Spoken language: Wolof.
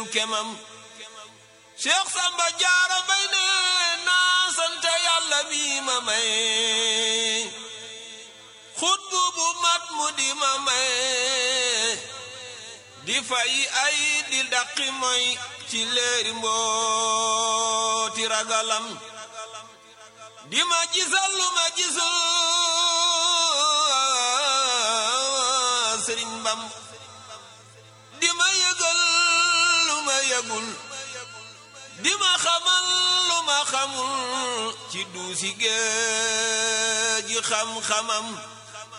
kemam Cheikh Samba Jaara Mbay ne naa sant yàlla mi ma may xutbu bu mat mu di ma may di fay ay di daqi moy ci leeri mbooti ragalam di ma gisal lu ma gisul sëriñ Bam di ma yëgal lu ma yëgul di ma xamal lu ma xamul ci duusi géej gi xam-xamam